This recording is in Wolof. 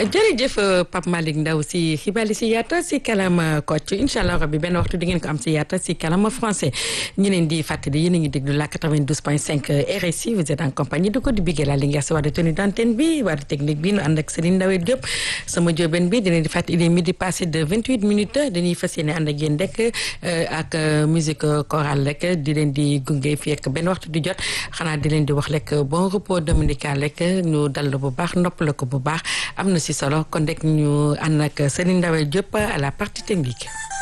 jërëjëf Pape Malick Ndaw si xibaar yi si yaata si kalama Kocc incha allah rabbi benn waxtu di ngeen ko am si yaata si kalama français ñu leen di fàttali yéen a ngi déglu la 92.5 RSI vous êtes en compagnie de Codé Bigué la Linguère si wàllu tenue d'antenne bi wàllu technique bi nu ànd ak Serigne Ndawé Diop sama jóoben bi di leen di fàttali il est midi passé de 28 minutes dañuy fas yéene ànd ak yéen rek ak musique chorale rek di leen di gunge fii ak benn waxtu di jot xanaa di leen di wax rek bon repos dominical rek ñu dal bu baax noppal ko bu baax am na si solo kon rek ñu ànd ak Serigne Ndawé Diop à la partie technique.